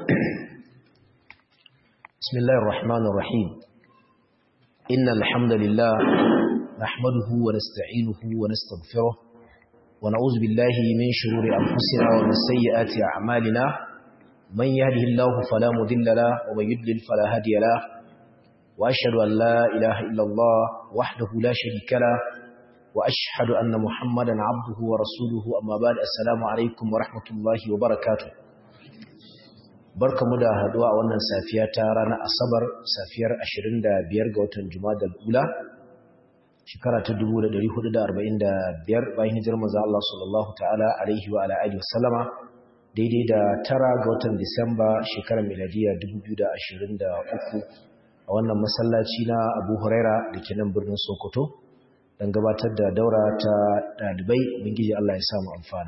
بسم الله الرحمن الرحيم إن الحمد لله نحمده ونستعينه ونستغفره ونعوذ بالله من شرور أنفسنا ومن سيئات أعمالنا من يهده الله فلا مضل له ومن يضلل فلا هادي له وأشهد أن لا إله إلا الله وحده لا شريك له وأشهد أن محمدا عبده ورسوله أما بعد السلام عليكم ورحمة الله وبركاته barkamu da haduwa a wannan safiya ta ranar asabar safiyar 25 ga watan jumadal ula shekara ta 1445 bayan hijirar manzo Allah sallallahu ta'ala alaihi wa ala alihi wasallama daidai da tara ga watan disamba shekarar miladiya 2023 a wannan masallaci na Abu Huraira da ke nan birnin Sokoto don gabatar da daura ta dalibai ubangiji Allah ya samu amfana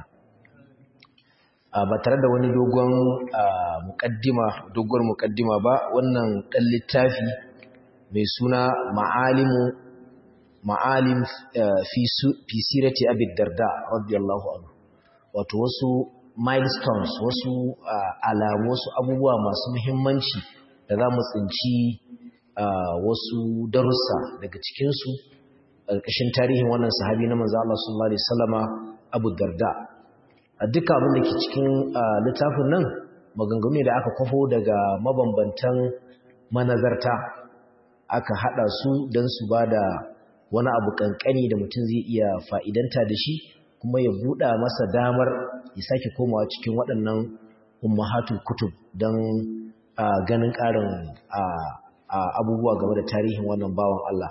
ba tare da wani dogon mukaddima dogon mukaddima ba wannan dan littafi mai suna ma'alimu ma'alim fi sirati abi darda radiyallahu anhu wato wasu milestones wasu alamu wasu abubuwa masu muhimmanci da za mu tsinci wasu darussa daga cikinsu ƙarƙashin tarihin wannan sahabi na manzo Allah sallallahu alaihi wasallama Abu Darda a duka abin da ke cikin littafin nan maganganu ne da aka kwafo daga mabambantan manazarta aka hada su don su ba da wani abu kankani da mutum zai iya fa'idanta da shi kuma ya buɗa masa damar ya sake komawa cikin waɗannan ummahatul kutub don ganin ƙarin abubuwa game da tarihin wannan bawan Allah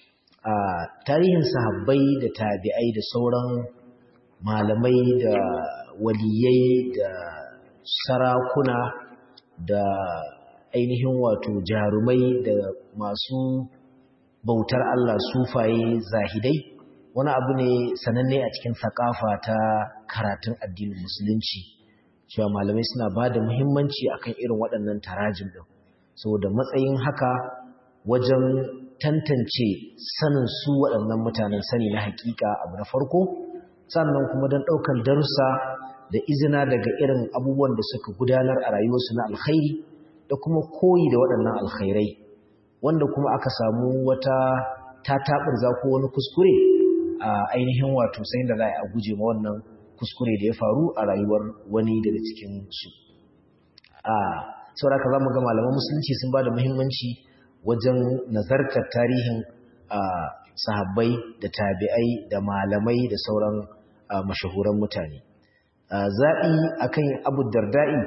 tarihin sahabbai da tabi'ai da sauran malamai da waliyai da sarakuna da ainihin wato jarumai da masu bautar Allah sufaye zahidai wani abu ne sananne a cikin sakafa ta karatun addinin musulunci cewa malamai suna ba da muhimmanci akan irin waɗannan tarajin ɗin saboda matsayin haka wajen tantance sanin su waɗannan mutanen sani na hakika abu na farko sannan kuma don ɗaukar darussa da izina daga irin abubuwan da suka gudanar a rayuwarsu na alkhairi da kuma koyi da waɗannan alkhairai wanda kuma aka samu wata tataɓarza ko wani kuskure a ainihin wato sai da za a guje ma wannan kuskure da ya faru a rayuwar wani daga cikin su a sauraka za mu ga malaman musulunci sun ba da muhimmanci wajen nazartar tarihin sahabbai da tabi'ai da malamai da sauran mashahuran mutane zaɓi akan abu darda'i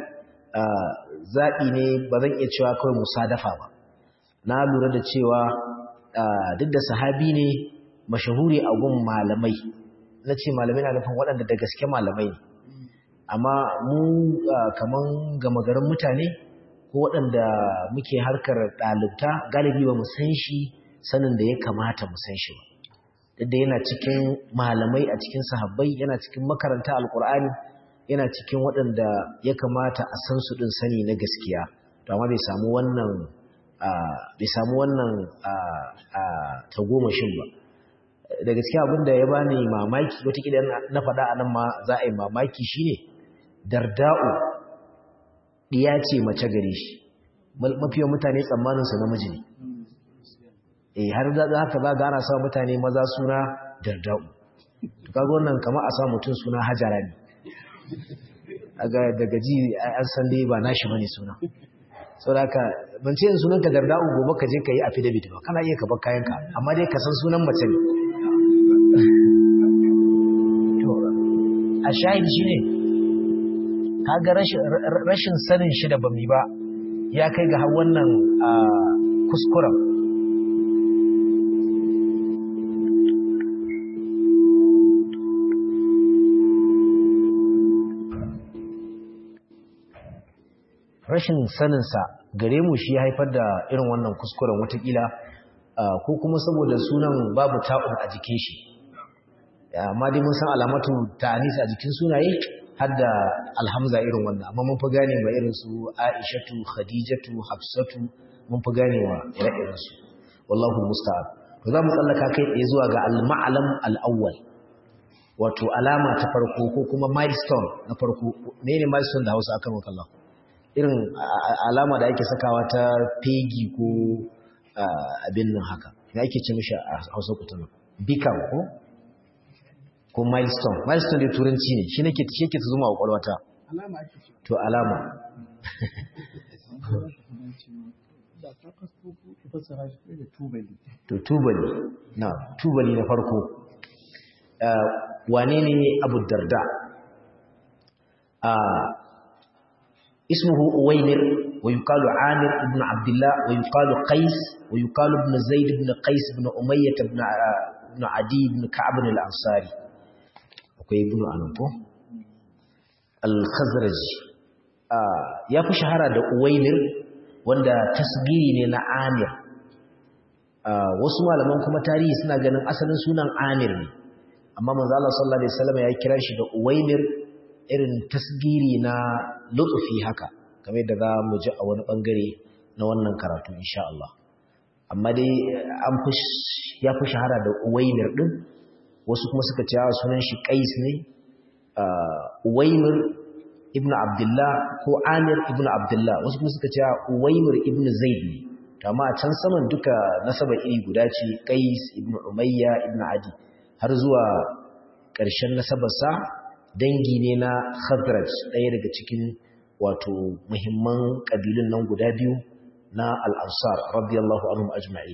zaɓi ne ba zan iya cewa kawai musadafa ba na lura da cewa duk da sahabi ne mashahuri a gun malamai na ce malamai na nufin waɗanda da gaske malamai ne amma mu kaman gama garin mutane ko waɗanda muke harkar ɗalibta galibi ba mu san shi sanin da ya kamata mu san shi ba da yana cikin malamai a cikin sahabbai yana cikin makaranta alkur'ani yana cikin waɗanda ya kamata a san su ɗin sani na gaskiya to amma bai samu wannan bai samu wannan tagomashin ba da gaskiya abin da ya bani mamaki wataƙila na faɗa a nan ma za a yi mamaki shine darda'u ɗiya ce mace gare shi mafiyan mutane tsammaninsa namiji ne eh har da haka za ga ana sa mutane maza suna darda'u to kaga wannan kamar a sa mutum suna hajara ne aga daga ji an san dai ba nashi bane suna saboda haka ban ce sunan ka darda'u gobe ka je ka yi affidavit ba kana iya ka bar kayan ka amma dai ka san sunan mace ne to a shahidi shine kaga rashin rashin sanin shi da bami ba ya kai ga har wannan kuskuren rashin saninsa gare mu shi ya haifar da irin wannan kuskuren watakila ko kuma saboda sunan babu ta'un a jikin shi amma dai mun san alamatu ta'anis a jikin sunaye har da alhamza irin wannan amma mun fi gane ma irin su aishatu khadijatu hafsatu mun fi gane wa ire-iren su wallahu musta'an to za mu tsallaka kai tsaye zuwa ga al-ma'lam al-awwal wato alama ta farko ko kuma milestone na farko menene milestone da Hausa akan wakallahu irin alama da ake sakawa ta pegi ko abin nan haka ya ake ce mishi a hausa kutuna bikam ko ko milestone milestone da turanci ne shi nake shi yake zuma a kwakwalwata to alama to tubali na tubali na farko wane ne abu darda اسمه أويمر ويقال عامر بن عبد الله ويقال قيس ويقال ابن زيد بن قيس بن أمية بن بن عدي بن كعب الأنصاري akwai ibnu anako al-khazraj ya fi shahara da uwaimir wanda tasgiri ne na amir wasu malaman kuma tarihi suna ganin asalin sunan amir ne amma manzo Allah sallallahu alaihi wasallam ya kira shi da uwaimir irin tasgiri na lutsufi haka kamar da za mu ji a wani bangare na wannan karatu insha Allah amma dai an fi ya fi shahara da uwaimir din wasu kuma suka ce sunan shi qais ne uwaimir ibnu abdullah ko amir ibnu abdullah wasu kuma suka ce uwaimir ibnu zaid ne amma a can saman duka nasaba iri guda ce qais ibnu umayya ibnu adi har zuwa ƙarshen nasabarsa dangi ne na Khazraj ɗaya daga cikin wato muhimman ƙabilun nan guda biyu na al-Ansar radiyallahu anhum ajma'in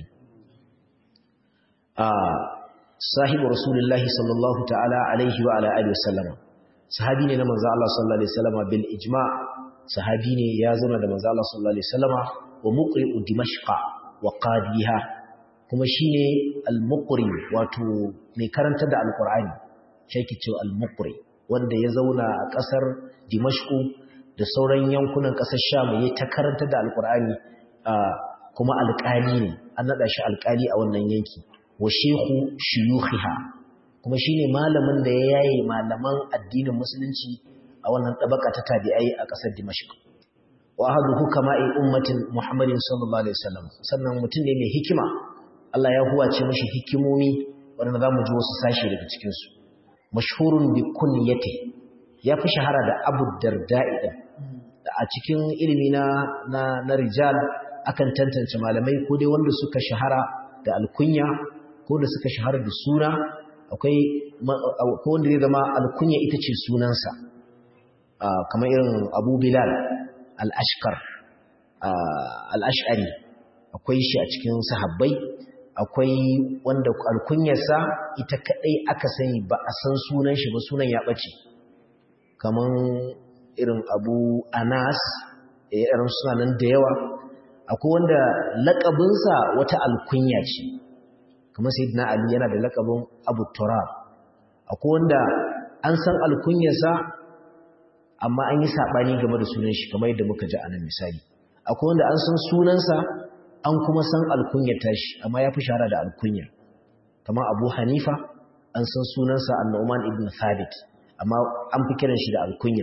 a sahibu rasulullahi sallallahu ta'ala alaihi wa ala alihi wasallama sahabi ne na manzo Allah sallallahu alaihi wasallama bil ijma' sahabi ne ya zauna da manzo Allah sallallahu alaihi wasallama wa muqri'u dimashqa wa qadiha kuma shine al-muqri wato mai karanta da al-Qur'ani shi ke cewa al-muqri wanda ya zauna a ƙasar Dimashku da sauran yankunan ƙasar Sham ya ta karanta da Alƙur'ani kuma alƙali ne an naɗa shi alƙali a wannan yanki wa shehu shuyukhiha kuma shine malamin da ya yaye malaman addinin musulunci a wannan tabaka ta tabi'ai a ƙasar Dimashq wa ahadu hukama'i ummatin Muhammadin sallallahu alaihi wasallam sannan mutum ne mai hikima Allah ya huwace mishi hikimomi wanda zamu ji wasu sashi daga cikin su mashhurun bi kunyati ya fi shahara da Abu Darda'i da a cikin ilimi na na, na rijal akan tantance malamai ko dai wanda suka shahara da alkunya ko da suka shahara da suna akwai ko wanda zai zama alkunya ita ce sunansa kamar irin Abu Bilal al-Ashkar al-Ash'ari akwai shi a cikin sahabbai akwai wanda alkunyarsa ita kadai aka sani ba a san sunan shi ba sunan ya bace kaman irin Abu Anas irin sunanan da yawa akwai wanda lakabinsa wata alkunya ce kamar Sayyidina Ali yana da lakabin Abu Turab akwai wanda an san alkunyarsa amma an yi sabani game da sunan shi kamar yadda muka ji anan misali akwai wanda an san sunansa an kuma san alkunyar tashi amma ya fi shahara da alkunya kamar abu hanifa an san sunansa annu'man ibn thabit amma an fi kiran shi da alkunya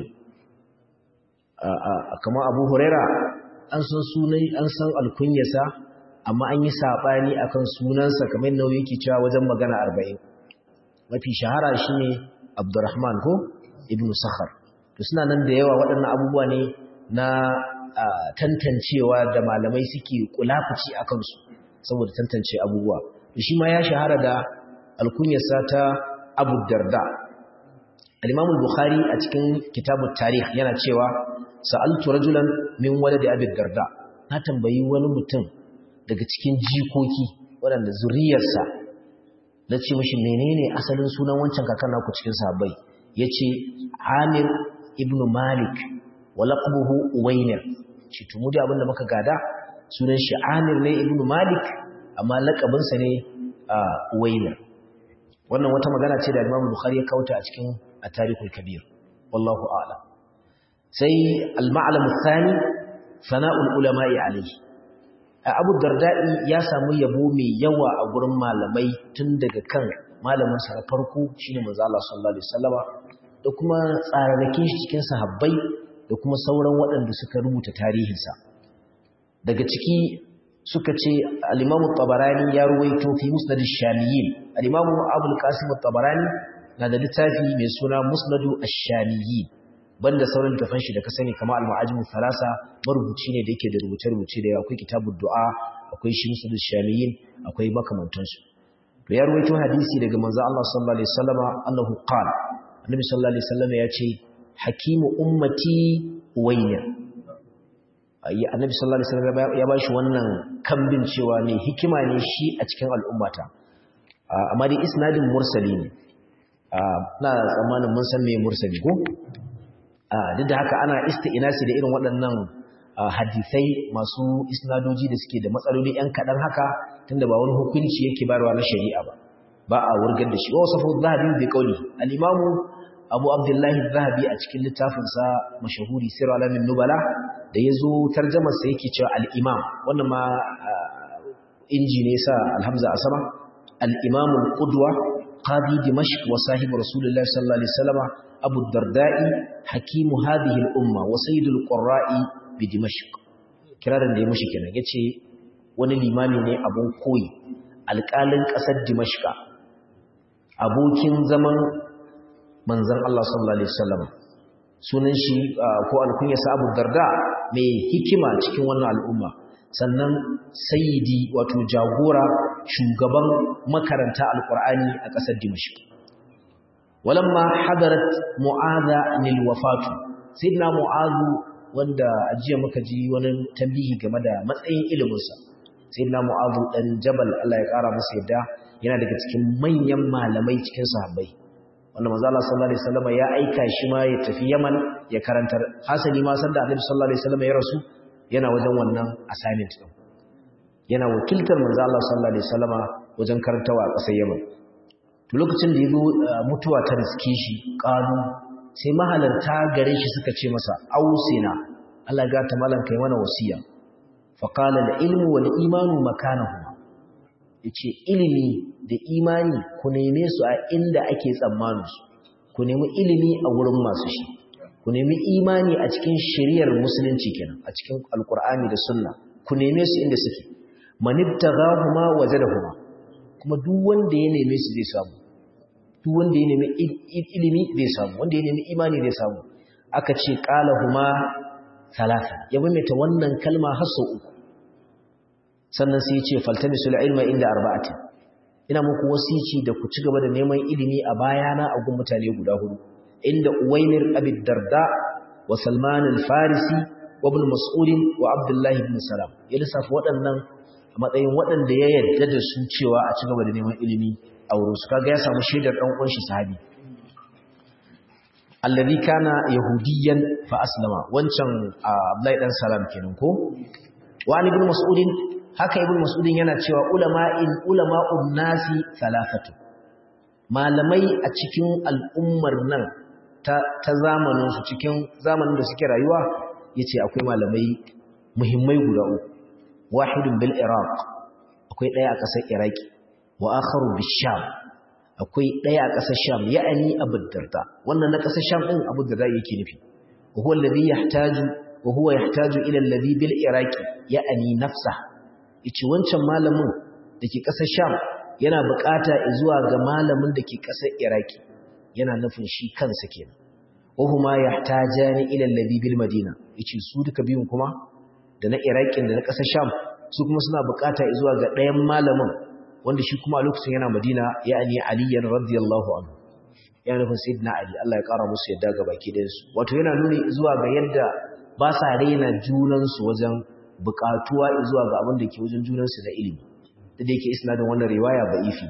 kamar abu huraira an san sunai an san alkunyarsa amma an yi saɓani akan sunansa kamar yadda yake cewa wajen magana arba'in mafi shahara shine abdurrahman ko ibn sakhar to suna nan da yawa waɗannan abubuwa ne na tantancewa da malamai suke kulafuci a kansu saboda tantance abubuwa shi ma ya shahara da alkunyarsa ta abu darda al-imam bukhari a cikin kitabut tarikh yana cewa sa'altu rajulan min waladi abi darda na tambayi wani mutum daga cikin jikoki waɗanda zuriyarsa na ce mashi menene asalin sunan wancan kakan naku cikin sahabbai yace amir ibn malik wa laqabuhu uwaynir shi tumu da abinda muka gada sunan shi Amir ne ibn Malik amma lakabinsa ne Uwaynir wannan wata magana ce da Imam Bukhari ya kauta a cikin At-Tarikhul Kabir wallahu a'lam sai al-ma'lam ath-thani sana'ul ulama'i alayhi Abu Darda'i ya samu yabo mai yawa a gurin malamai tun daga kan malamin sa farko shine manzo Allah sallallahu alaihi wasallama da kuma tsararrakin shi cikin sahabbai da kuma sauran waɗanda suka rubuta tarihinsa daga ciki suka ce al-imamu tabarani ya ruwaito fi musnad ash-shamiyin al-imamu abul qasim tabarani na da littafi mai suna musnadu ash-shamiyin banda sauran tafan shi da ka sani kamar al-ma'ajim thalasa marubuci ne da yake da rubuce-rubuce da akwai kitabud du'a akwai shimsul shamiyin akwai makamantansu to ya ruwaito hadisi daga manzo Allah sallallahu alaihi wasallama annahu qala annabi sallallahu alaihi wasallama ya ce hakimu ummati uwayya annabi sallallahu alaihi wasallam ya bashi wannan kambin cewa ne hikima ne shi a cikin al'ummata amma dai isnadin mursali ne na tsammanin mun san me mursali ko duk da haka ana isti'nasi da irin waɗannan hadisai masu isnadoji da suke da matsaloli ‘yan kaɗan haka tunda ba wani hukunci yake barwa na shari'a ba ba a wurgar da shi wa wasu zahabi bai kauli al'imamu abu abdullahi zahabi a cikin littafinsa mashahuri sir alamin nubala da ya zo tarjamarsa yake cewa al'imam wannan ma inji ne sa alhamza a sama al'imamun ƙudwa qadi dimashq wa sahibu rasulullahi sallallahu alaihi wasallama abu darda'i hakimu hadhihi al-umma wa sayyidul qurra'i bi dimashq kirarin da ya mushi kenan yace wani limami ne abun koyi alƙalin ƙasar dimashqa abokin zaman manzon Allah sallallahu alaihi wasallam sunan shi ko alkunya sa Abu Darda mai hikima cikin wannan al'umma sannan sayyidi wato jagora shugaban makaranta alqur'ani a ƙasar dimashq walamma hadarat mu'adha lil wafatu sayyidina mu'adhu wanda ajiya muka ji wani tambihi game da matsayin iliminsa sayyidina mu'adhu dan jabal Allah ya kara masa yadda yana daga cikin manyan malamai cikin sahabbai wanda manzo Allah sallallahu alaihi wasallam ya aika shi ma ya tafi Yaman ya karantar hasali ma sanda Annabi sallallahu alaihi wasallam ya rasu yana wajen wannan assignment din yana wakiltar manzo Allah sallallahu alaihi wasallam wajen karantawa a ƙasar Yaman to lokacin da yazo mutuwa ta riske shi qalu sai mahalarta gare shi suka ce masa ausina Allah ga ta malan kai mana wasiya fa qala al ilmu wal imanu makanahu yace ilimi da imani ku neme su a inda ake tsammanin su ku nemi ilimi a wurin masu shi ku nemi imani a cikin shari'ar musulunci kenan a cikin alqur'ani da sunna ku neme su inda suke manibtaghahuma wajadahuma kuma duk wanda ya neme su zai samu duk wanda ya nemi ilimi zai samu wanda ya nemi imani zai samu aka ce qalahuma thalatha ya maimaita wannan kalma har sau uku sannan sai ya ce faltamisul ilma inda arba'atin ina muku wasici da ku ci gaba da neman ilimi a bayana a gun mutane guda hudu inda uwaymir abid darda wa salman al-farisi wa ibn mas'ud wa abdullah ibn salam ya lissafa waɗannan a matsayin waɗanda ya yarda da su cewa a ci gaba da neman ilimi a wurin su kaga ya samu shaidar dan uwan shi sahabi alladhi kana yahudiyan fa aslama wancan abdullahi dan salam kenan ko wa ibn mas'ud haka ibn mas'ud yana cewa ulama'in ulama'un nasi thalathatu malamai a cikin al'ummar nan ta ta zamanin su cikin zamanin da suke rayuwa yace akwai malamai muhimmai guda uku wahidun bil iraq akwai daya a kasar iraki wa akharu bil sham akwai daya a kasar sham ya'ani abu darda wannan na kasar sham din abu darda yake nufi wa huwa alladhi yahtaju wa huwa yahtaju ila alladhi bil iraqi ya'ani nafsahu yace wancan malamin dake ƙasar Sham yana buƙata zuwa ga malamin dake ƙasar Iraki yana nufin shi kansa kenan wahuma yahtajani ila alladhi bil madina yace su duka biyun kuma da na Iraki da na ƙasar Sham su kuma suna buƙata zuwa ga ɗayan malamin wanda shi kuma a lokacin yana Madina yani Ali radiyallahu anhu yana nufin sayyidina Ali Allah ya ƙara musu yadda ga baki ɗayan su wato yana nuni zuwa ga yadda ba sa raina junansu wajen bukatuwa zuwa ga abin da ke wajen junansu na ilimi da da yake isnadin wannan riwaya ba ifi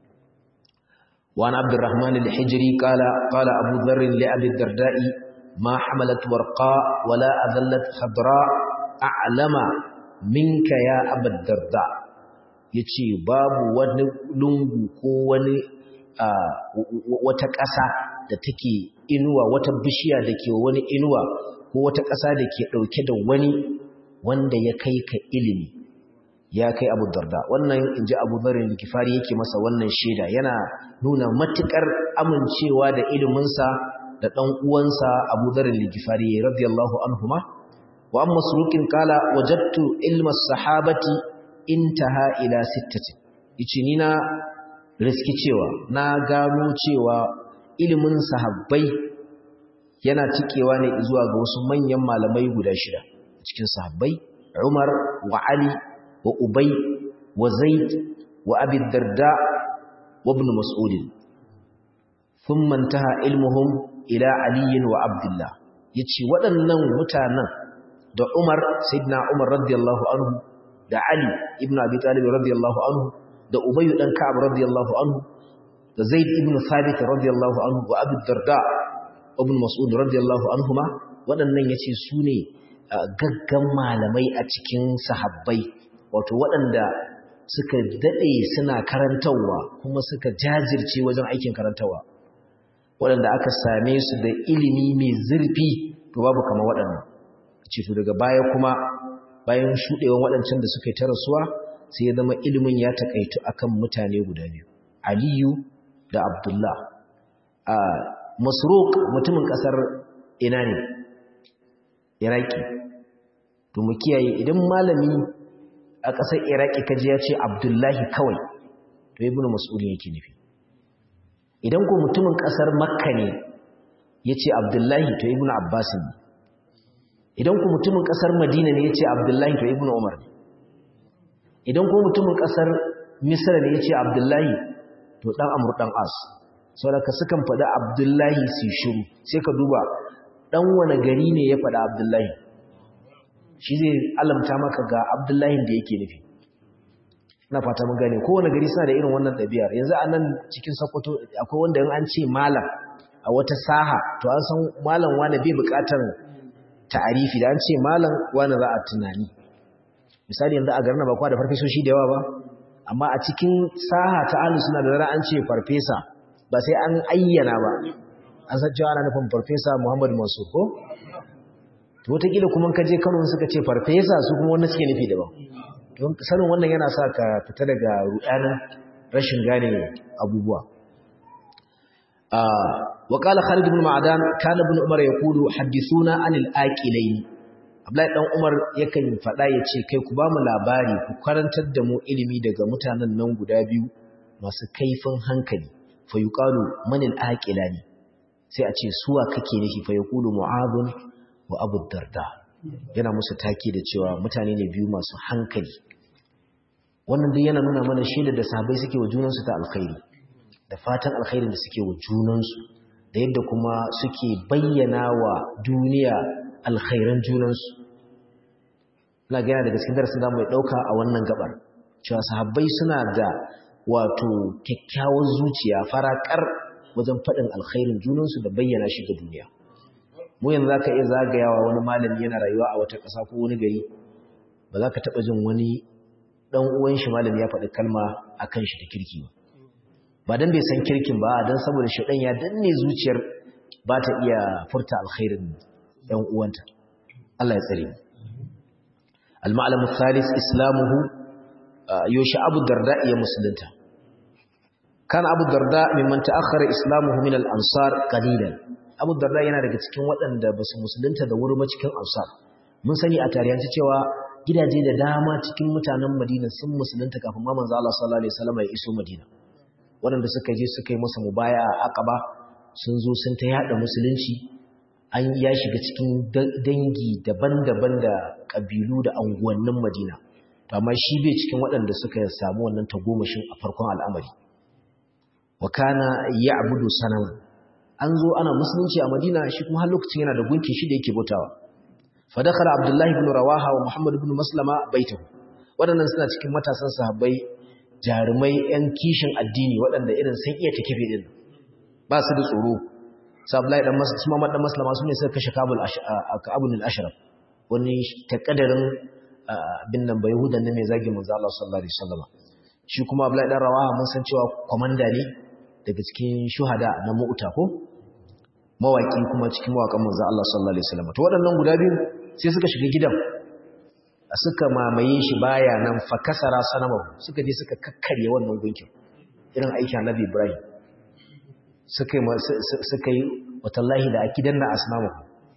وعن عبد الرحمن الحجري قال قال أبو ذر لأبي الدرداء ما حملت ورقاء ولا أذلت خضراء أعلم منك يا أبا الدرداء yace babu wani lungu ko wani wata ƙasa da take inuwa wata bishiya da ke wani inuwa ko wata ƙasa da ke ɗauke da wani wanda ya kai ka ilimi ya kai abu darda wannan in ji abu zarin kifari yake masa wannan shaida yana nuna matuƙar amincewa da iliminsa da ɗan uwansa abu zarin kifari radiyallahu anhuma wa amma surukin kala wajattu ilma sahabati intaha ila sittatin yace ni na riski cewa na gano cewa ilimin sahabbai yana tikewa ne zuwa ga wasu manyan malamai guda shida cikin sahabbai Umar wa Ali wa Ubay wa Zaid wa Abi Darda wa Ibn Mas'ud thumma intaha ilmuhum ila Ali wa Abdullah yace waɗannan mutanen da Umar sayyidina Umar radiyallahu anhu da Ali ibn Abi Talib radiyallahu anhu da Ubay dan Ka'ab radiyallahu anhu da Zaid ibn Thabit radiyallahu anhu wa Abu Darda ibn Mas'ud radiyallahu anhuma waɗannan yace su ne gaggan malamai a cikin sahabbai wato waɗanda suka dade suna karantawa kuma suka jajirce wajen aikin karantawa waɗanda aka same su da ilimi mai zurfi to babu kamar waɗannan ce to daga baya kuma bayan shuɗewan waɗancan da suka yi ta rasuwa sai ya zama ilimin ya takaitu akan mutane guda biyu Aliyu da Abdullah a Masruq mutumin ƙasar ina ne Iraki to mu kiyaye idan malami a ƙasar Iraki kaji ya ce Abdullahi kawai to Ibn Mas'ud yake nufi idan ko mutumin ƙasar Makka ne yace Abdullahi to Ibn Abbas ne idan ku mutumin kasar Madina ne yace Abdullahi to Ibn Umar ne idan ku mutumin kasar Misr ne yace Abdullahi to dan Amr dan As saboda sukan faɗa Abdullahi su shiru sai ka duba dan wani gari ne ya faɗa Abdullahi shi zai alamta maka ga Abdullahi da yake nufi ina fata mun gane kowane gari suna da irin wannan ɗabi'ar yanzu a nan cikin Sokoto akwai wanda in an ce malam a wata saha to an san malam wani bai buƙatar ta'arifi da an ce malam wani za a tunani misali yanzu a garin ba kwa da farfesoshi da yawa ba amma a cikin saha ta ahlus sunna da zara an ce farfesa ba sai an ayyana ba an san cewa ana nufin farfesa Muhammad Mansur ko to wataƙila kuma ka je Kano suka ce farfesa su kuma wannan suke nufi daban don sanin wannan yana sa ka fita daga rudanin rashin gane abubuwa وقال خالد بن معدان كان ابن عمر يقول حدثونا عن الآكلين Abdullahi dan Umar yakan faɗa ya ce kai ku ba mu labari ku karantar da mu ilimi daga mutanen nan guda biyu masu kaifin hankali fa yuqalu man al-aqilani sai a ce suwa kake nufi fa yaqulu mu'adh wa abu darda yana musu take da cewa mutane ne biyu masu hankali wannan dai yana nuna mana shaidar da sahabbai suke wa junansu ta alkhairi da fatan alkhairin da suke wa junansu da yadda kuma suke bayyana wa duniya alkhairan junansu ina gina daga cikin darasin da mai ɗauka a wannan gabar cewa sahabbai suna da wato kyakkyawar zuciya farakar wajen faɗin alkhairin junansu da bayyana shi ga duniya mu yanzu zaka iya zagayawa wani malami yana rayuwa a wata ƙasa ko wani gari ba za ka taɓa jin wani ɗan uwan shi malami ya faɗi kalma akan shi da kirki ba ba dan bai san kirkin ba dan saboda shedan ya danne zuciyar ba ta iya furta alkhairin ɗan uwanta Allah ya tsare mu al-ma'lam al-thalith islamuhu yusha abu darda ya musulunta kan abu darda mimman ta'akhkhara islamuhu min al-ansar qalilan abu darda yana daga cikin waɗanda ba su musulunta da wuri ba cikin ansar mun sani a tarihance cewa gidaje da dama cikin mutanen Madina sun musulunta kafin ma manzo Allah sallallahu alaihi wasallam ya iso Madina waɗanda suka je suka yi masa mubaya a Aqaba sun zo sun ta yada musulunci an ya shiga cikin dangi daban-daban da kabilu da anguwannin Madina to amma shi bai cikin waɗanda suka samu wannan tagomashin a farkon al'amari wa kana ya'budu sanaman an zo ana musulunci a Madina shi kuma har lokacin yana da gunki shi da yake bautawa fa dakhala Abdullah ibn Rawaha wa Muhammad ibn Maslama baitahu waɗannan suna cikin matasan sahabbai jarumai ‘yan kishin addini waɗanda irin sun iya ta kife ɗin ba su da tsoro sabulai ɗan masu suma ɗan maslama su ne suka kashe kabul al'ashirar wani taƙadarin bin nan bai hudan na mai zagin manzo Allah sallallahu alaihi wasallam shi kuma Abdullahi dan Rawaha mun san cewa komanda ne daga cikin shuhada na Mu'ta ko mawaki kuma cikin mawakan manzo Allah sallallahu alaihi wasallam to waɗannan guda biyu sai suka shiga gidan suka mamaye shi baya nan fa kasara sanamahu suka je suka kakkarye wannan gunkin irin aikin Annabi Ibrahim suka yi suka yi watallahi da akidan na asnamu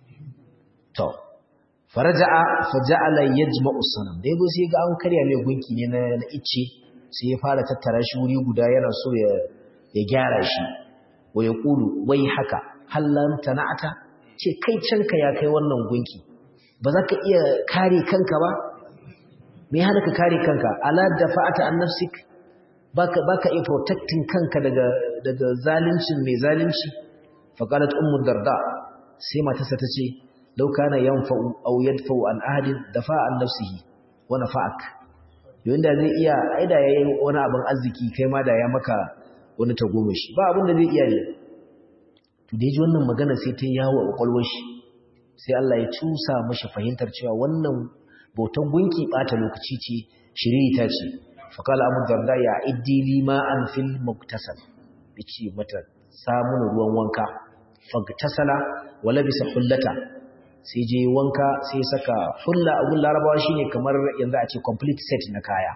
to faraja'a faja'ala yajma'u sanam dai go sai ga an karya mai gunki ne na icce sai ya fara tattara shi wuri guda yana so ya ya gyara shi wa yaqulu wai haka hallan tana'ata ce kai canka ya kai wannan gunki ba za ka iya kare kanka ba me hana ka kare kanka ala dafa'ata an nafsik baka baka iya protecting kanka daga daga zalincin mai zalunci fa qalat ummu darda sai matarsa tace law kana yanfa'u aw yadfa'u an ahadin dafa'a an nafsihi wa nafa'ak yanda zai iya aida yayin wani abin arziki kai ma da ya maka wani tagomashi ba abin da zai iya ne to da ji wannan magana sai ta yawo a kwakwalwar shi sai Allah ya cusa mashi fahimtar cewa wannan bautan gunki bata lokaci ce shirita ce faqala abu darda ya iddi li ma'an fil muktasal yace mata samun ruwan wanka fagtasala wala bisa hullata sai je wanka sai saka hulla abun larabawa shine kamar yanzu a ce complete set na kaya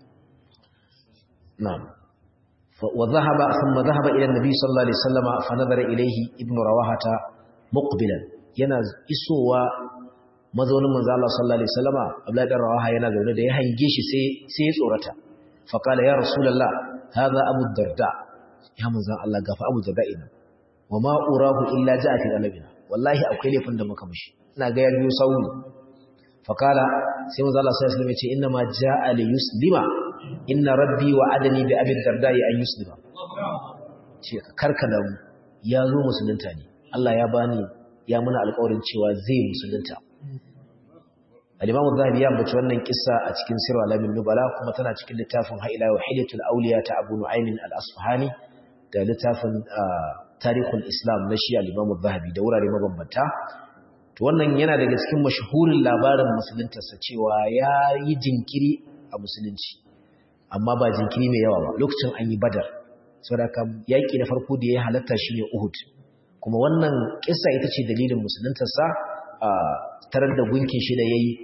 na'am وذهب ثم ذهب إلى النبي صلى الله عليه وسلم فنظر إليه ابن رواحة مقبلا yana isowa mazaunin manzo Allah sallallahu alaihi wasallama Abdullahi dan Rawaha yana zaune da ya hange shi sai sai ya tsorata fa kala ya rasulullah hadha abu darda ya manzo Allah gafa abu darda ina wa ma urahu illa ja'a fi qalbina wallahi akwai laifin da muka mishi ina ga ya biyo sawu fa kala sai manzo Allah sallallahu alaihi wasallam ya ce inna ma ja'a li yuslima inna rabbi wa'adani bi abi darda an yuslima ce karka da mu ya zo musulunta ne Allah ya bani ya muna alƙawarin cewa zai musulunta al-Imam Az-Zahabi ya ambaci wannan kissa a cikin Sirr al-Alamin Nubala kuma tana cikin littafin Haila wa Hilatul Awliya ta Abu Nu'aym al-Asfahani da littafin Tarikhul Islam na shi al-Imam Az-Zahabi da wurare mabambanta to wannan yana daga cikin mashhurin labarin musuluntarsa cewa ya yi jinkiri a musulunci amma ba jinkiri mai yawa ba lokacin an yi Badar saboda yaƙi na farko da ya halatta shi ne Uhud kuma wannan kissa ita ce dalilin musuluntarsa a tarar da gunkin shi da ya yi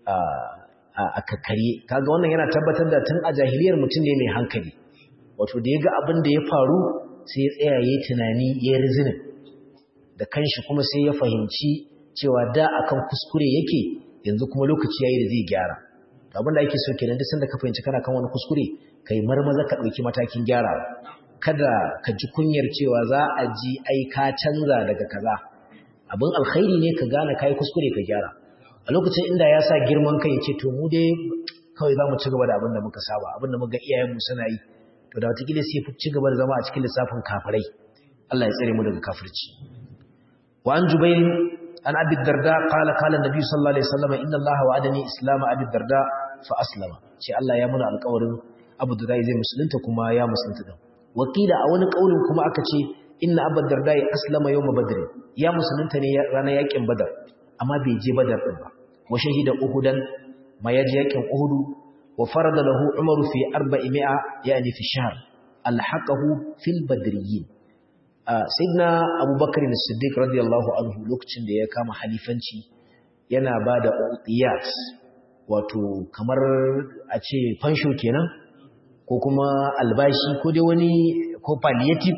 a kakkare kaga wannan yana tabbatar da tun a jahiliyar mutum ne mai hankali wato da ya ga abin da ya faru sai ya tsaya ya yi tunani ya rizinin da kanshi kuma sai ya fahimci cewa da akan kuskure yake yanzu kuma lokaci yayi da zai gyara abin da ake so kenan duk sanda ka fahimci kana kan wani kuskure kai marmaza ka ɗauki matakin gyara kada ka ji kunyar cewa za a ji ai ka canza daga kaza abin alkhairi ne ka gane kai kuskure ka gyara a lokacin inda ya sa girman kai ce to mu dai kawai za mu ci gaba da abin da muka saba abin da muka iyayenmu suna yi to da wataƙila sai ci gaba da zama a cikin lissafin kafirai Allah ya tsare mu daga kafirci wa an jubair an abi darda qala qala nabi sallallahu alaihi wasallam inna allaha wa'adani islama abi darda fa aslama ce Allah ya muna alƙawarin abu darda zai musulunta kuma ya musulunta din wakila a wani kaulin kuma aka ce inna abu darda ya aslama yawma badr ya musulunta ne ranar yakin badar amma bai je badar din ba wa shahida uhudan ma yaji yakin uhudu wa farada lahu umaru fi 400 yani fi shahr alhaqahu fil badriyyin sayyidina abubakar as-siddiq radiyallahu anhu lokacin da ya kama halifanci yana bada uqiyat wato kamar a ce fansho kenan ko kuma albashi ko dai wani ko palliative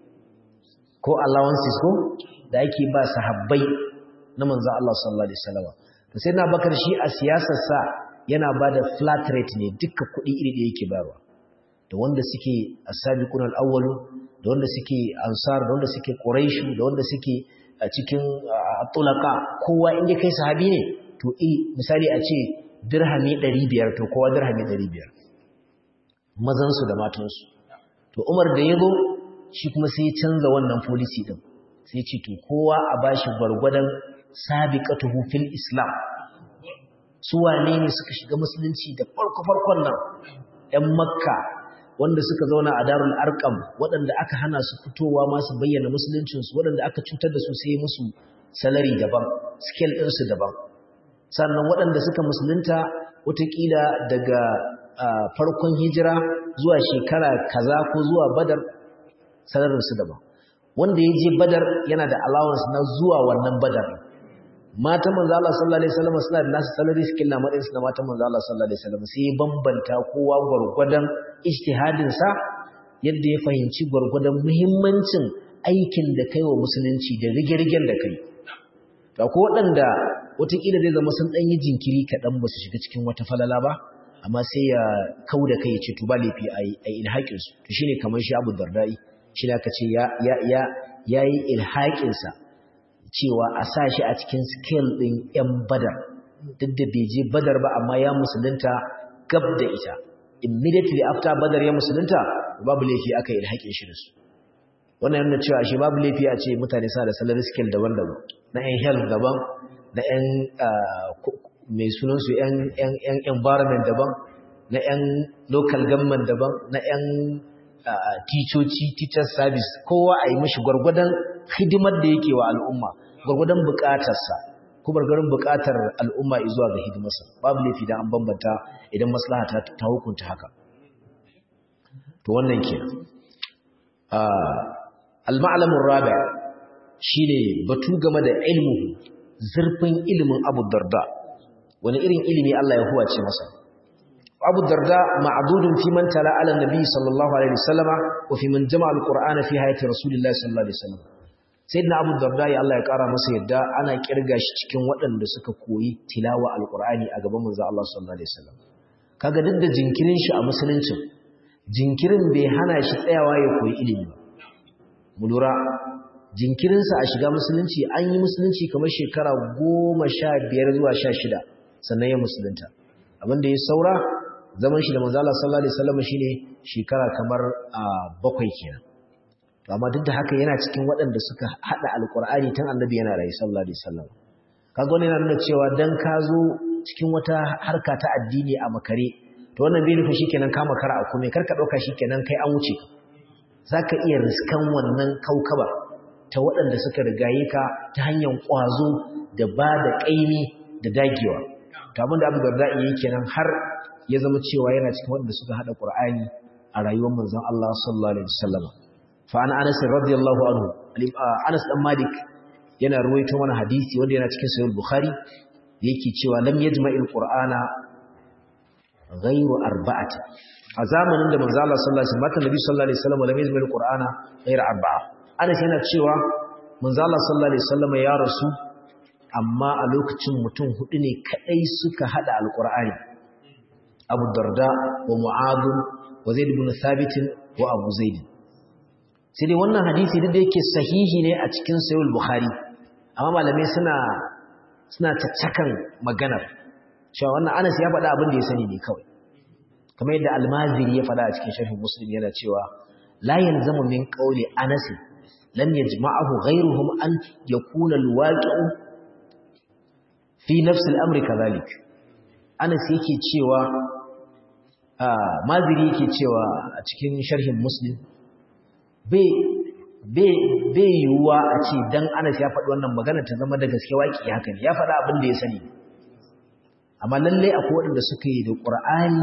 ko allowances ko da ake ba sahabbai na manzo Allah sallallahu alaihi wasallam to sai na bakar shi a siyasar sa yana bada flat rate ne duka kuɗi iri da yake bayarwa da wanda suke as-sabiqun al-awwal da wanda suke ansar da wanda suke quraish da wanda suke a cikin tulaka kowa inda kai sahabi ne to eh misali a ce dirhami 500 to kowa dirhami 500 mazan su da matan su to Umar da yazo shi kuma sai ya canza wannan policy din sai ce to kowa a bashi gwargwadon sabiqatuhu fil islam su wane ne suka shiga musulunci da farko farkon nan ɗan makka wanda suka zauna a darul arkam waɗanda aka hana su fitowa ma su bayyana musuluncinsu waɗanda aka cutar da su sai musu salari daban skill ɗinsu daban sannan waɗanda suka musulunta watakila daga farkon hijira zuwa shekara kaza ko zuwa badar salarinsu daban wanda ya je badar yana da allowance na zuwa wannan badar matan manzo Allah sallallahu alaihi wasallam suna da nasu salary skill na matsayin su na matan manzo Allah sallallahu alaihi wasallam sai bambanta kowa gurgurdan ijtihadin sa yadda ya fahimci gurgurdan muhimmancin aikin da kai wa musulunci da rige-rigen da kai to ko waɗanda wataƙila zai zama sun ɗan yi jinkiri kaɗan ba su shiga cikin wata falala ba amma sai ya kau da kai ya ce to ba laifi a yi ilhaƙinsu to shine kamar shi abu dardai shi ne aka ce ya yi ilhaƙinsa cewa a sa shi a cikin scale ɗin 'yan badar duk da bai je badar ba amma ya musulunta gab da ita immediately after badar ya musulunta babu laifi aka yi haƙin shi da su wannan yana cewa shi babu laifi a ce mutane sa da salary scale daban-daban na 'yan health daban na 'yan mai sunansu 'yan environment daban na 'yan local government daban na 'yan ticoci teachers service kowa a yi mashi gwargwadon hidimar da yake wa al'umma gwargwadon bukatarsa ko gwargwadon bukatar al'umma zuwa ga hidimarsa babu laifi da an bambanta idan maslaha ta hukunta haka to wannan kenan al-ma'lamun rabi shine batu game da ilmu zurfin ilimin Abu Darda wani irin ilimi Allah ya huwace masa Abu Darda ma'dudun fi man tala ala nabi sallallahu alaihi wasallama wa fi man jama'a al-Qur'ana fi hayati Rasulillah sallallahu alaihi wasallam sayyidina Abu Darda ya Allah ya kara masa yadda ana kirga shi cikin waɗanda suka koyi tilawa al-Qur'ani a gaban manzo Allah sallallahu alaihi wasallam kaga duk da jinkirin shi a musulunci jinkirin bai hana shi tsayawa ya koyi ilimi ba mu lura jinkirinsa a shiga musulunci an yi musulunci kamar shekara goma sha biyar zuwa sha shida sannan ya musulunta abinda ya saura zaman shi da manzala sallallahu alaihi wasallam shine shekara kamar a bakwai kenan to amma duk da haka yana cikin waɗanda suka hada alqur'ani tun annabi yana rayu sallallahu alaihi wasallam kaga wannan yana nuna cewa dan ka zo cikin wata harka ta addini a makare to wannan bai nufi shikenan ka makara a kome karka dauka shikenan kai an wuce zaka iya riskan wannan kaukaba ta waɗanda suka rigaye ka ta hanyar ƙwazo da ba da ƙaimi da dagewa to abinda abu da za'i yi kenan har ya zama cewa yana cikin waɗanda suka haɗa ƙur'ani a rayuwar manzon Allah sallallahu alaihi wasallam fa ana Anas radiyallahu anhu Anas dan Malik yana ruwaito mana hadisi wanda yana cikin sahih Bukhari yake cewa lam yajma'il qur'ana ghayru arba'ati a zamanin da manzo Allah sallallahu alaihi wasallam Nabi sallallahu alaihi wasallam lam yajma'il qur'ana ghayru arba'a Anas yana cewa manzo Allah sallallahu alaihi wasallam ya rasu amma a lokacin mutum hudu ne kadai suka hada alqur'ani Abu Darda wa Mu'adh wa Zaid ibn Thabit wa Abu Zaid sai dai wannan hadisi duk da yake sahihi ne a cikin Sahih Bukhari amma malamai suna suna taccakan maganar cewa wannan Anas ya faɗa abin da ya sani ne kawai kamar yadda Al-Maziri ya faɗa a cikin Sharh Muslim yana cewa la yalzamu min qawli Anas lam yajma'ahu ghayruhum an yakuna al-waqi'u fi nafs al-amri kadhalik Anas yake cewa Maziri yake cewa a cikin sharhin Muslim bai yiwuwa a ce dan Anas ya faɗi wannan magana ta zama da gaske waƙi haka ne ya faɗa abin da ya sani amma lallai akwai waɗanda suka yi da ƙur'ani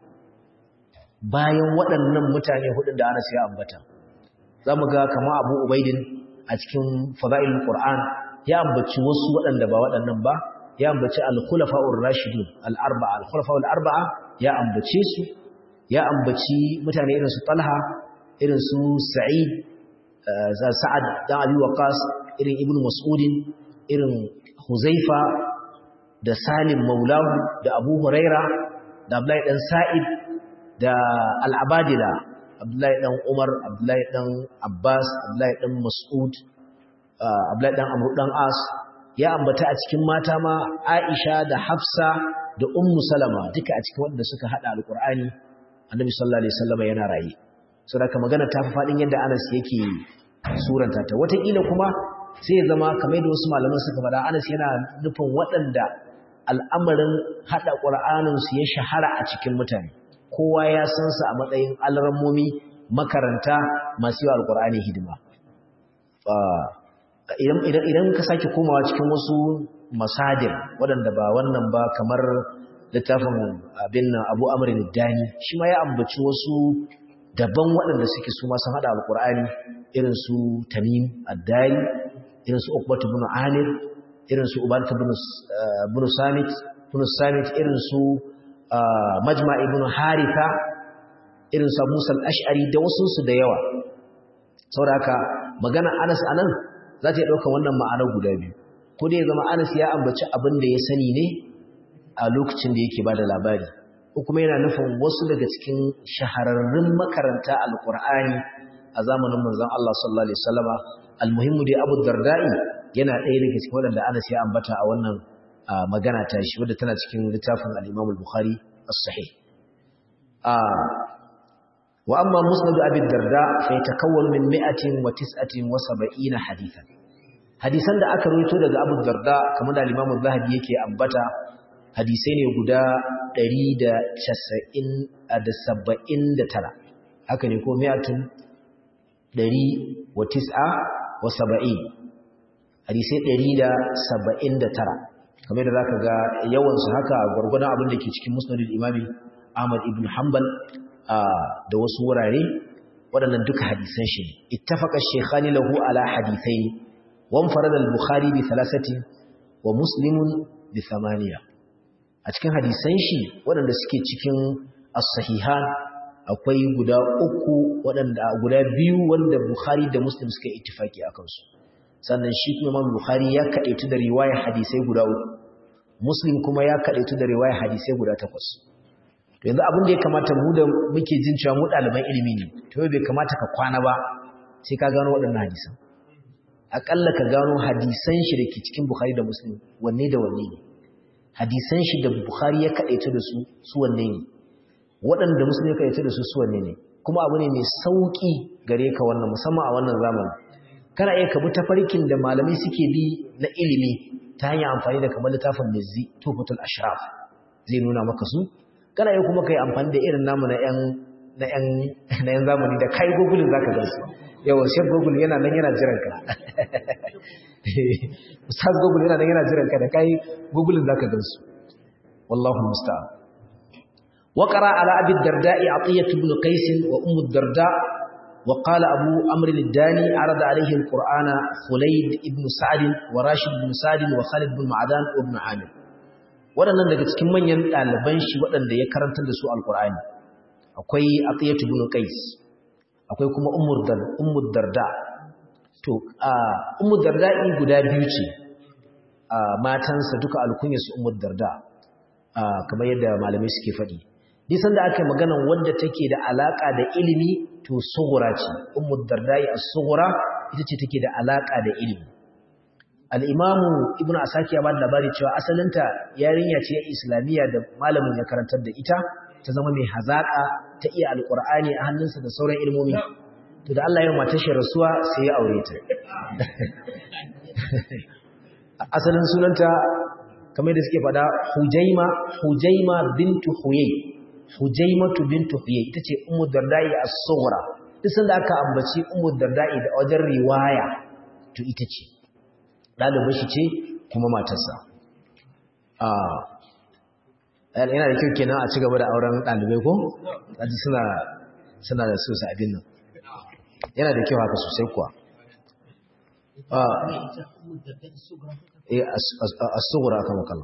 bayan waɗannan mutane hudun da Anas ya ambata za mu ga kama Abu Ubaidin a cikin Fada'il Qur'an ya ambaci wasu waɗanda ba waɗannan ba ya ambaci al-khulafa'ur rashidun al-arba'a al-khulafa'ul arba'a ya ambace su ya ambaci mutane irin su Talha irin su Sa'id Sa'ad dan Abi Waqqas irin Ibn Mas'ud irin Huzaifa da Salim Maulahu da Abu Huraira da Abdullahi dan Sa'id da Al-Abadila Abdullahi dan Umar Abdullahi dan Abbas Abdullahi dan Mas'ud Abdullahi dan Amr dan As ya ambata a cikin mata ma Aisha da Hafsa da Ummu Salama duka a cikin wanda suka hada Al-Qur'ani Annabi sallallahu alaihi wasallam yana rayi saboda magana ta fi fadin yadda Anas yake suranta ta wataƙila kuma sai ya zama kamar da wasu malaman suka faɗa Anas yana nufin waɗanda al'amarin hada Qur'anin su ya shahara a cikin mutane kowa ya san su a matsayin alramomi makaranta masu yi Al-Qur'ani hidima idan ka sake komawa cikin wasu masadir waɗanda ba wannan ba kamar littafin abin nan abu amurin dani shi ma ya ambaci wasu daban waɗanda suke su masu haɗa alƙur'ani irin su tamim addari irin su ukbatu bin amir irin su ubanta bin samit bin samit irin su majma ibn haritha irin su musa al-ash'ari da wasu su da yawa saboda haka magana anas anan za ta yi ɗauka wannan ma'anar guda biyu ko dai zama anas ya ambaci abin da ya sani ne a lokacin da yake ba da labari ko kuma yana nufin wasu daga cikin shahararrun makaranta alƙur'ani a zamanin manzon Allah sallallahu alaihi wasallama almuhimmu dai Abu Darda'i yana ɗaya daga cikin waɗanda Anas ya ambata a wannan magana ta shi wadda tana cikin littafin al-Imam al-Bukhari as-Sahih wa amma musnad Abi Darda fa yatakawwan min 179 hadithan hadisan da aka rawaito daga Abu Darda kamar da Imam Zahabi yake ambata hadisai ne guda 179 haka ne ko mi'atun 109 wa 70 hadisai 179 kamar da zaka ga yawan su haka gurgurdan abin da ke cikin musnadul imami Ahmad ibn Hanbal da wasu wurare waɗannan duka hadisan shi ne ittafaqa shaykhani lahu ala hadithaini wa farada al-bukhari bi thalathati wa muslimun bi thamaniya a cikin hadisan shi waɗanda suke cikin as-sahihan akwai guda uku waɗanda guda biyu wanda bukhari da muslim suka ittifaki akan su sannan shi kuma Imam Bukhari ya kadaitu da riwayar hadisai guda uku Muslim kuma ya kadaitu da riwayar hadisai guda takwas to yanzu abin da ya kamata mu da muke jin cewa mu ɗaliban ilimi ne to bai kamata ka kwana ba sai ka gano waɗannan hadisan akalla ka gano hadisan shi da ke cikin Bukhari da Muslim wanne da wanne ne hadisan shi da Bukhari ya kadaitu da su su wanne ne waɗanda Muslim ya kadaitu da su su wanne ne kuma abu ne mai sauki gare ka wannan musamman a wannan zamanin kana iya kabi tafarkin da malamai suke bi na ilimi ta hanyar amfani da kamar littafin mizzi tufatul ashraf zai nuna maka su kana iya kuma kai amfani da irin namu na yan na yan na yan zamani da kai google zaka ga su yawa shek google yana nan yana jiran ka ustaz google yana nan yana jiran ka da kai google zaka ga su wallahu musta'an وقرأ على أبي الدرداء عطية بن قيس وأم الدرداء وقال أبو أمر الداني عرض عليه القرآن خليد بن سعد وراشد بن سعد وخالد بن معدان وابن عامر waɗannan daga cikin manyan ɗaliban shi waɗanda ya karantar da su alƙur'ani akwai atiyatu ibn qais akwai kuma ummu darda to ummu darda guda biyu ce matansa duka alkunya su ummu darda kamar yadda malamai suke faɗi disan da aka magana wanda take da alaka da ilimi to sughra ce ummu dardai as-sughra ita ce take da alaka da ilimi al-imamu ibnu asaki ya ba da labari cewa asalinta yarinya ce islamiyya da malamin ya karantar da ita ta zama mai hazaka ta iya alqur'ani a hannunsa da sauran ilmomi to da Allah ya mata shi rasuwa sai ya aure ta asalin sunanta kamar da suke fada hujaima hujaima bintu huyay hujaimatu bintu huyay tace ummu dardai as-sughra duk sanda aka ambaci ummu dardai da wajen riwaya to ita ce dalibin shi ce kuma matarsa ah yana da kyau kenan a ci gaba da auren dalibai ko kaji suna suna da su abin nan yana da kyau haka sosai kuwa ah eh as-sughra kama kallon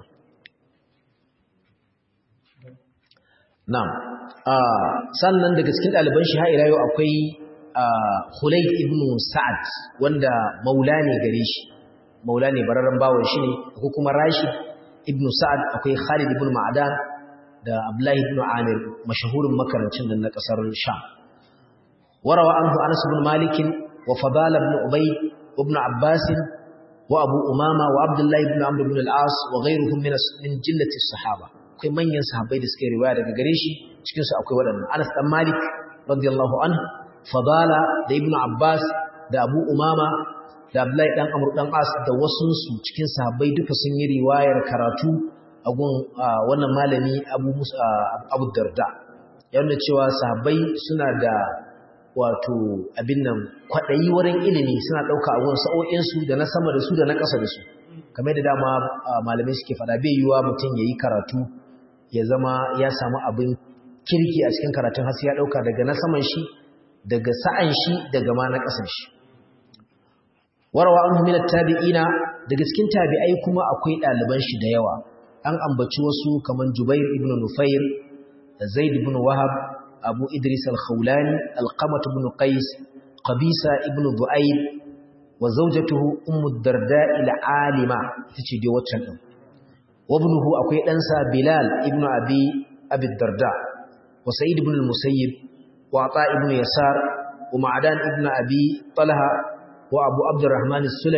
Na'am. sannan daga cikin ɗaliban shi har ila yau akwai Khulayd ibn Sa'ad wanda maula ne gare shi. Maula ne bararren bawon shi ne, ko kuma Rashid ibn Sa'ad akwai Khalid ibn Ma'adan da Abdullahi ibn Amir mashahurin makarancin nan na ƙasar Sham. Warawa anhu Anas ibn Malik wa Fadal ibn Ubay ibn Abbas wa Abu Umama wa Abdullah ibn Amr ibn al-As wa ghayruhum min min jillati sahaba. akwai manyan sahabbai da suke riwaya daga gare shi cikin su akwai waɗannan Anas dan Malik radiyallahu anhu Fadala da Ibn Abbas da Abu Umama da Abdullahi dan Amr dan As da wasu su cikin sahabbai duka sun yi riwayar karatu a gun wannan malami Abu Musa Abu Darda yana cewa sahabbai suna da wato abin nan kwadayi wurin ilimi suna dauka a gun sa'o'in su da na sama da su da na ƙasa da su kamar da dama malamai suke faɗa bai yiwa mutum yayi karatu ya zama ya samu abin kirki a cikin karatun har ya dauka daga na saman shi daga sa'an shi daga ma na kasan shi warawa an min tabi'ina daga cikin tabi'ai kuma akwai ɗaliban shi da yawa an ambaci wasu kaman Jubair ibn Nufair da Zaid ibn Wahab Abu Idris al-Khawlani Al-Qamat ibn Qais Qabisa ibn Du'ayb wa zawjatuhu Ummu Darda al-Alima tace dai waccan din wabnuhu akwai ɗansa Bilal ibn Abi Abi Darda wa Sa'id ibn al-Musayyib wa Ata ibn Yasar wa Ma'dan ibn Abi Talha wa Abu Abdurrahman as-Sulami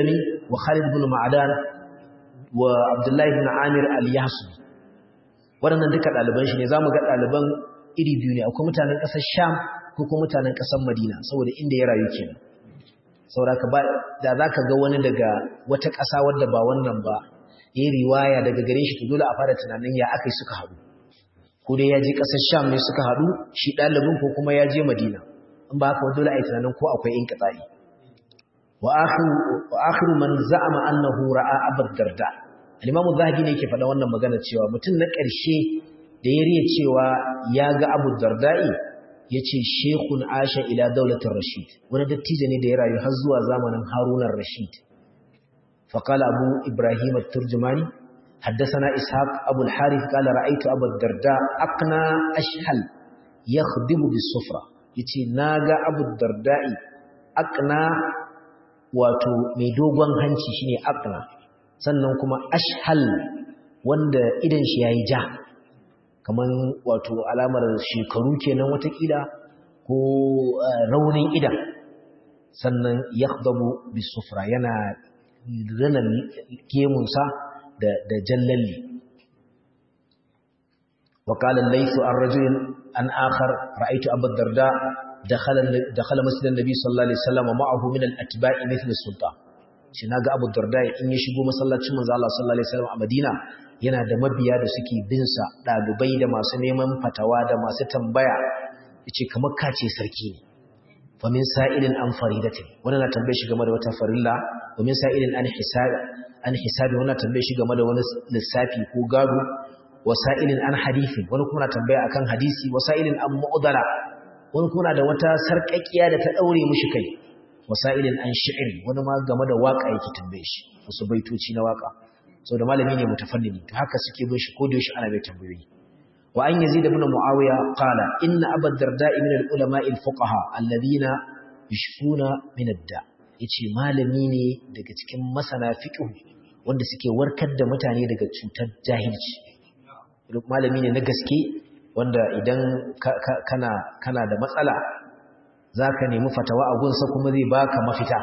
wa Khalid ibn Ma'dan wa Abdullahi ibn Amir al-Yahsubi waɗannan duka ɗaliban shi ne za mu ga ɗaliban iri biyu ne akwai mutanen ƙasar Sham ko kuma mutanen ƙasar Madina saboda inda ya rayu kenan saboda ba da za ka ga wani daga wata ƙasa wadda ba wannan ba ya yi riwaya daga gare shi to dole a fara tunanin ya aka yi suka haɗu ko dai ya je ƙasar Sham ne suka haɗu shi ɗalibin ko kuma ya je Madina in ba haka dole a yi tunanin ko akwai in katsayi wa akhiru man za'ama annahu ra'a Abu Darda al-Imam Zahabi ne yake faɗa wannan magana cewa mutum na ƙarshe da ya riya cewa ya ga Abu Darda'i yace Sheikhun Asha ila daulatir Rashid wani dattijo ne da ya rayu har zuwa zamanin Harun ar-Rashid فقال أبو إبراهيم الترجماني حدثنا إسحاق أبو الحارث قال رأيت أبو الدرداء أقنى أشهل يخدم بالصفرة يتي ناغا أبو الدرداء أقنى wato mai dogon hanci shine aqna sannan kuma ashhal wanda idan shi yayi ja kaman wato alamar shekaru kenan watakila ko raunin idan sannan yakhdabu bisufra yana rana gemunsa da da jallalli وقال الليث عن رجل عن آخر رأيت أبا الدرداء دخل دخل مسجد النبي صلى الله عليه وسلم ومعه من الأتباع مثل السلطان shi naga Abu Darda in ya shigo masallacin manzo Allah sallallahu alaihi wasallam a Madina yana da mabiya da suke bin sa dalibai da masu neman fatawa da masu tambaya yace kamar kace sarki ne fa min sa'ilin an faridatin wannan na tambaye shi game da wata farilla wa min sa'ilin an hisab an hisabi wannan tambaye shi game da wani lissafi ko gado wasa'ilin an hadithin wani kuma na tambaya akan hadisi wasa'ilin an mu'dala wani kuma da wata sarƙaƙiya da ta daure mishi kai wasa'ilin an shi'ri wani ma game da waka yake tambaye shi wasu baitoci na waka da malami ne mutafannini to haka suke bin shi ko da yaushe ana bai tambayoyi wa an yazid ibn muawiya qala inna abad darda'i min al-ulama al-fuqaha alladhina yashfuna min ad-da yace malami ne daga cikin masana fiqh wanda suke warkar da mutane daga cutar jahilci malami ne na gaske wanda idan kana kana da matsala zaka nemi fatawa a gunsa kuma zai baka mafita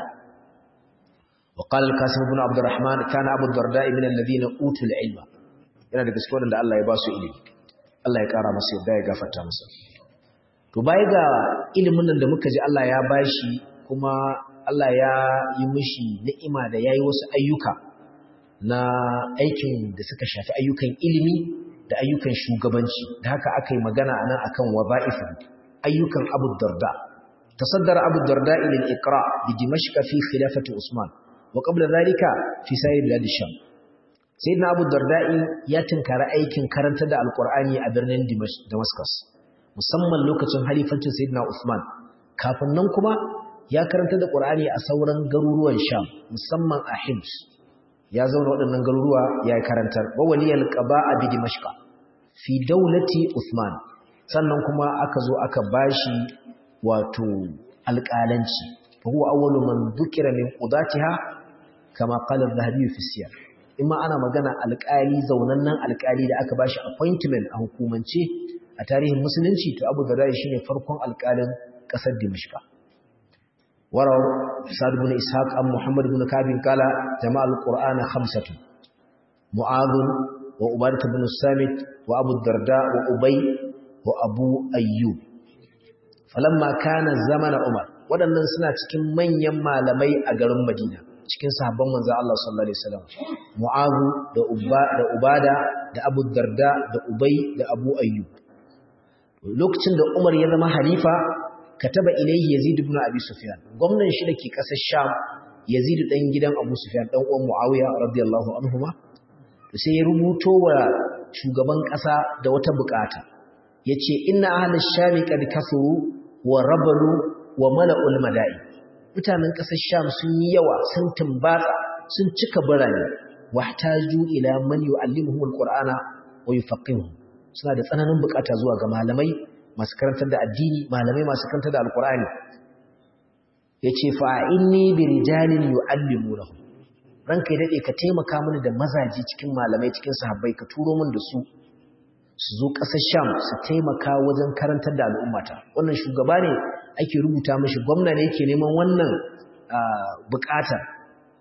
وقال القاسم بن عبد الرحمن كان ابو الدرداء من الذين اوتوا العلم yana da gaske wanda Allah ya ba su ilimi Allah ya kara masa yadda ya gafarta masa to bai ga ilimin nan da muka ji Allah ya bashi kuma Allah ya yi mishi ni'ima da yayi wasu ayyuka na aikin da suka shafi ayyukan ilimi da ayyukan shugabanci da haka aka yi magana a nan akan waza'ifin ayyukan abu darda tasaddara abu darda ilil iqra bi dimashq fi khilafati usman wa qabla dhalika fi sa'ir bilad sham sayyidina abu darda ya tinkara aikin karanta da alqur'ani a birnin damascus musamman lokacin halifancin sayyidina usman kafin nan kuma ya karanta da qur'ani a sauran garuruwan sham musamman a hims ya zauna waɗannan garuruwa ya karantar wa waliyal qaba'a bi dimashqa fi daulati Uthman sannan kuma aka zo aka bashi wato alƙalanci fa huwa awwalu man dhukira min qudatiha kama qala az-zahabi fi siyar imma ana magana alƙali zaunannan alƙali da aka bashi appointment a hukumance a tarihin musulunci to Abu Darda shine farkon alƙalin ƙasar Dimashqa وروى سعد بن إسحاق عن محمد بن كعب قال جمع القرآن خمسة معاذ وعبادة بن الصامت وأبو الدرداء وأبي وأبو أيوب فلما كان زمن عمر waɗannan suna cikin manyan malamai a garin Madina cikin sahabban manzo Allah sallallahu alaihi wasallam Mu'adh da Ubba da Ubada da Abu Darda da Ubay da Abu Ayyub lokacin da Umar ya zama halifa kataba ilayhi Yazid ibn Abi Sufyan gwamnan shi dake kasar Sham Yazid dan gidan Abu Sufyan dan uwan Muawiya radiyallahu anhuma to sai ya rubuto wa shugaban kasa da wata bukata yace inna ahli sham qad kasuru wa rabalu wa mala'ul mada'i mutanen kasar Sham sun yi yawa sun tumbatsa sun cika birane wahtaju ila man yu'allimuhum alqur'ana wa yufaqihuhum suna da tsananin bukata zuwa ga malamai masu karantar da addini malamai masu karantar da alkur'ani yace fa inni bi rijalin yu'allimunahum ranka ya dade ka taimaka mini da mazaji cikin malamai cikin sahabbai ka turo min da su su zo ƙasar Sham su taimaka wajen karantar da al'ummata wannan shugaba ne ake rubuta mishi gwamna ne yake neman wannan buƙatar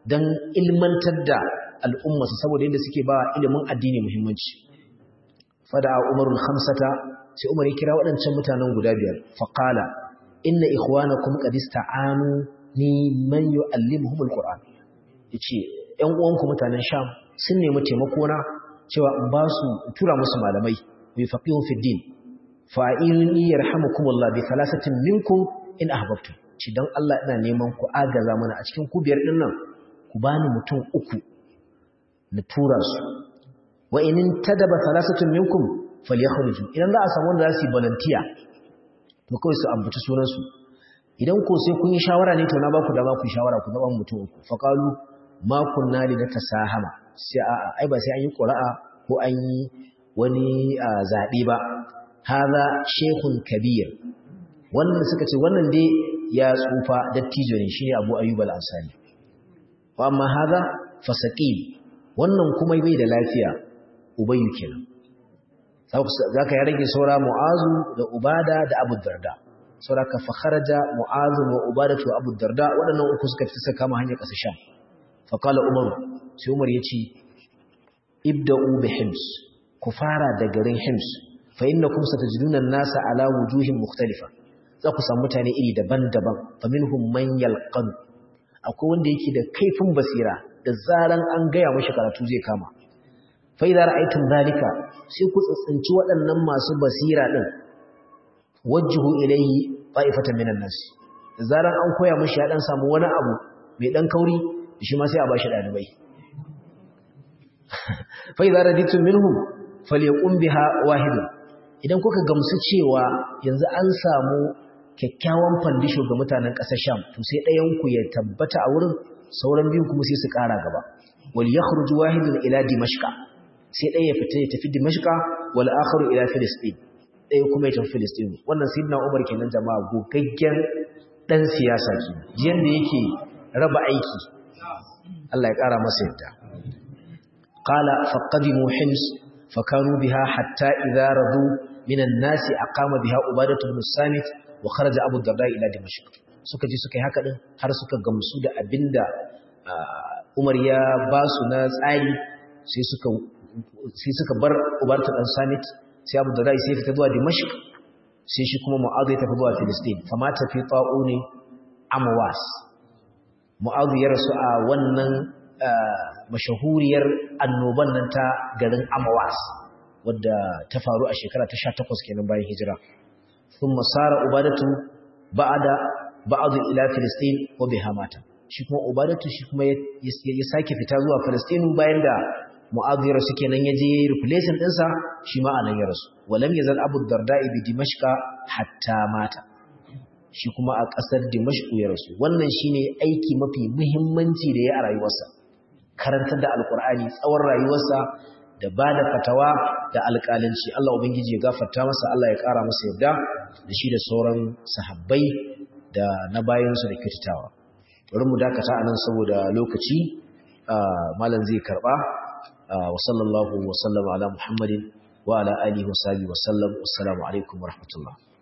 dan ilmantar da al'umma saboda yadda suke ba ilimin addini muhimmanci fada umarul khamsata sai umar ya kira waɗancan mutanen guda biyar faqala inna ikhwanakum qad ista'anu ni man yu'allimuhum alquran yace ƴan uwanku mutanen sham sun nemi taimako na cewa in ba su tura musu malamai bi faqihu fi din fa inni yarhamukumullah bi thalathatin minkum in ahbabtum ci dan Allah ina neman ku agaza mana a cikin ku biyar din nan ku bani mutum uku na tura su wa in tadaba thalathatun minkum falyakhruju idan za a samu wanda za su yi volunteer to kawai su ambaci sunan su idan ko sai kun yi shawara ne to na ba ku dama ku shawara ku zaba mutum uku fa qalu ma kunna li natasahama sai a ai ba sai an yi qura'a ko an yi wani zabe ba hadha shaykhun kabir wannan suka ce wannan dai ya tsufa dattijo ne shine Abu Ayyub al-Ansari wa amma hadha fasaqim wannan kuma bai da lafiya ubayyu kenan zaka ya rage saura mu'azu da ubada da abu darda saura ka fakharaja mu'azu wa ubada wa abu darda waɗannan uku suka fita saka kama hanyar ƙasa sham fa qala umar sai umar yace ibda'u bi hims ku fara da garin hims fa innakum satajiduna an-nasa ala wujuhin mukhtalifa za ku samu mutane iri daban-daban fa minhum man yalqan akwai wanda yake da kaifin basira da zaran an gaya mashi karatu zai kama fa idza ra'aytum zalika sai ku tsitsinci waɗannan masu basira din wajhu ilayhi ta'ifatan minan nas da zaran an koya mashi ya dan samu wani abu mai dan kauri shi ma sai a bashi dalibai fa idza raditum minhum falyaqum biha wahid idan kuka gamsu cewa yanzu an samu kyakkyawan fandisho ga mutanen ƙasar Sham to sai ɗayan ku ya tabbata a wurin sauran biyu kuma sai su ƙara gaba wal yakhruj wahidun ila dimashqa sai ɗaya ya fita ya tafi dimashqa wal akharu ila filistin ɗaya kuma ya tafi filistin wannan sayyidina Umar kenan jama'a gogaggen dan siyasa ke jiyan da yake raba aiki Allah ya ƙara masa yadda qala faqadimu hims fakanu biha hatta idza radu minan nasi aqama biha ubadatu bin samit wa kharaja abu darda ila dimashq suka ji suka yi haka din har suka gamsu da abinda Umar ya ba su na tsari sai suka sai suka bar ubarta dan samit sai abu darda sai fita zuwa dimashq sai shi kuma mu'adh ya tafi zuwa filistin fama tafi ta'uni amwas mu'adh ya rasu a wannan mashahuriyar annoban nan ta garin amwas wadda ta faru a shekara ta 18 kenan bayan hijira ثم صار عبادته بعد بعض الى فلسطين وبها مات shi kuma ubadatu shi kuma ya sake fita zuwa Palestine bayan da mu'adhira suke nan yaje yayi replacement din sa shi ma anan ya rasu walam yazal abu darda'i bi dimashqa hatta mata shi kuma a kasar dimashq ya rasu wannan shine aiki mafi muhimmanci da ya a rayuwarsa karantar da alqur'ani tsawon rayuwarsa da ba da fatawa da alƙalanci Allah Ubangiji ya gafarta masa Allah ya ƙara masa yadda da shi da sauran sahabbai da na bayansu da kyautatawa bari mu dakata a nan saboda lokaci malam zai karɓa wa sallallahu wa sallama ala muhammadin wa ala alihi wa sahbihi wa sallam assalamu alaikum wa rahmatullah